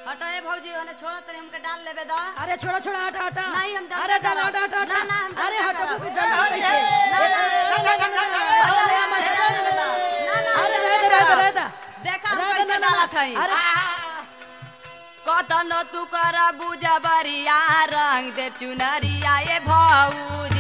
हटा ए भौजी ओने छोड़ा तनी हमके डाल लेबे दा अरे छोड़ा छोड़ा हटा हटा नहीं, हम डाल अरे नहीं डाल करब। हटा हटा ना, ना, हम डाल अरे नहीं हटा करब। बुक डाल कैसे ना, ना, ना, ना, ना, ना, ना, हटा ले, हम डाल लेबे दा। ना, ना, अरे हम रह दे डाल रह दे लेबे रह दा। दे देखा हम रह दे, कैसे ना, ना, डालत हई अरे कतन तू कर बुझा बरिया रंग दे चुनरिया ए भौजी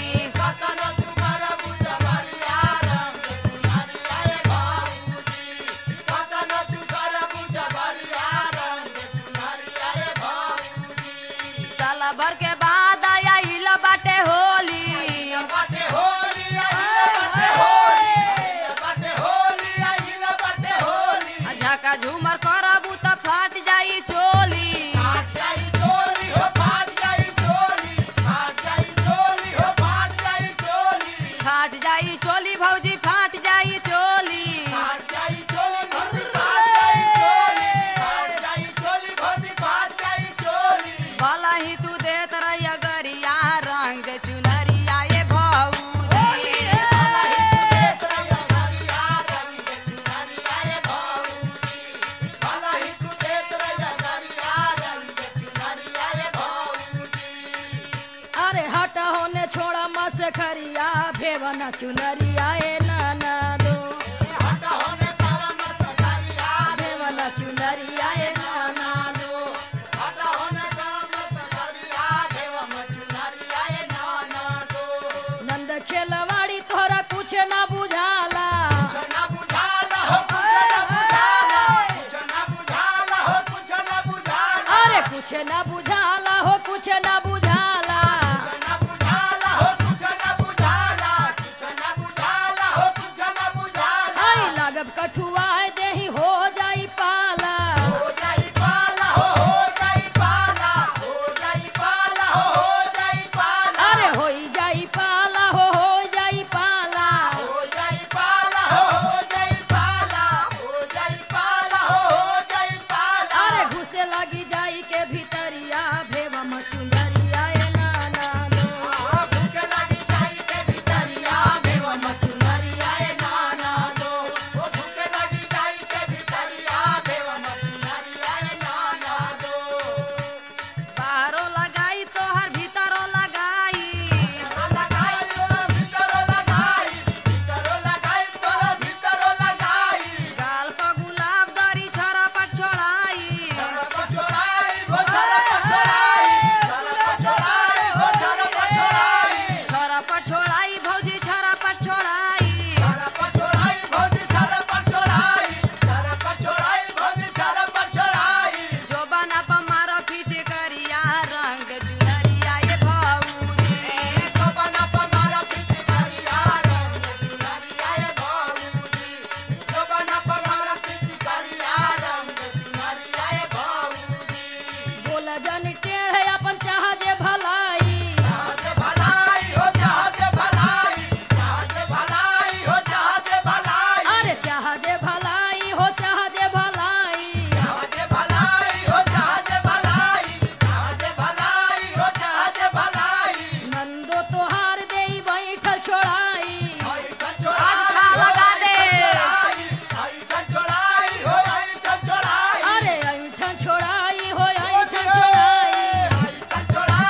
साला भर के बाद आया हिला बाटे होली आ झका झूमर करबू त फाट जाई चोली फाट जाई चोली भौजी फाट जाई चोली भला ही तू देत रहिया गरिया रंग दे चुनरिया ए भौजी अरे हटा होने छोड़ा मस खरिया भेवना चुनरिया ए नाना दो भेवना चुनरिया ए नाना दो नंद खेलवाड़ी तोहरा कुछ ना बुझाला अरे कुछ ना बुझाला हो कुछ ना बुझाला आई लागब कठुआ देही हो जाई पाला अरे होई जाई पाला हो हो जाई पाला अरे घुसे लगी जाई के भीतरिया भेवा मचुंदरिया ए नाना दो भीतरिया भेवा मचुंदरिया ए नाना दो बाहरो लगाई तोहर भीतरो लगाई गाल पर गुलाब दरी छरा पर छोड़ाई छरा पर छोड़ाई भौजी छरा पर छोड़ाई जो बना पर मारो पीछे करिया रंग जुनरिया ये भौजी बोला जन टेढ़ अपन चाह जे भलाई अरे चाह जे भलाई हो चाह जे भलाई नंदो तोहार देई बैठल छोड़ाई आज खा लगा दे अरे ऐठन छोड़ाई हो ऐठन छोड़ाई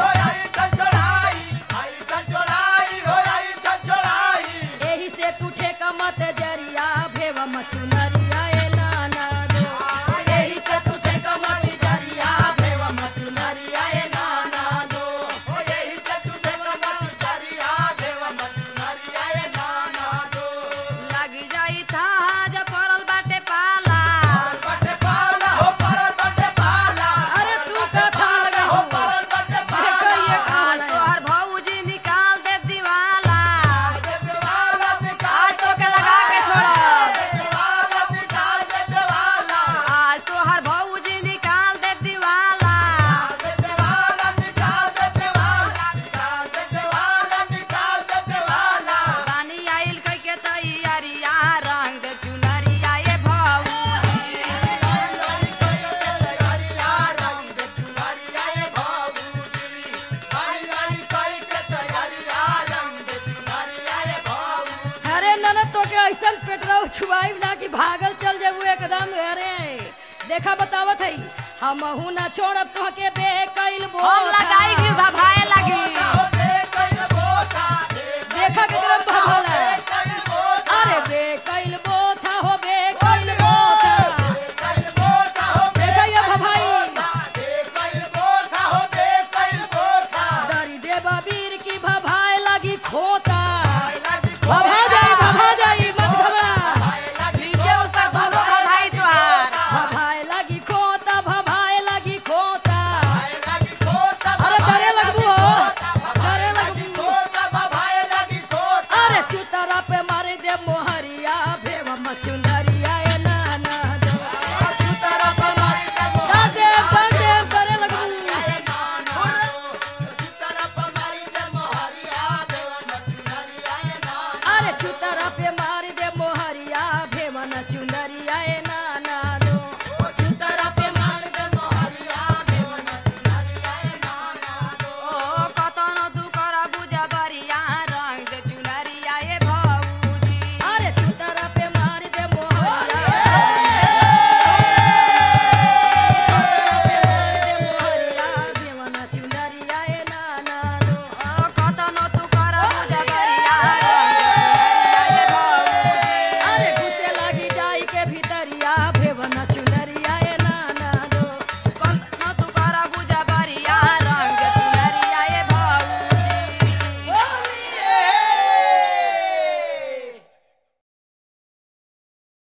एही से तू ठेका मत जरिया भेवा मचुनरिया ए नाना दो एही से तू ठेका मत जरिया भेवा मचुनरिया ए नाना दो लग जाई था जब पड़ल बाटे पाला अरे तू का था लगा देखो ये आज काला तोहर भौजी निकाल दे दीवाला आज तो के लगा के छोड़ आज तोहर भौजी निकाल दे दीवाला पानी आइल कई के तैयारिया रंग दे चुनरिया ये भौजी अरे ननद तो के ऐसा पेटरा छुआई ना कि भागल चल जेबू एकदम अरे देखा बतावत है हम न छोड़ब तोहके बे कैल हम लगाई भभाए लगी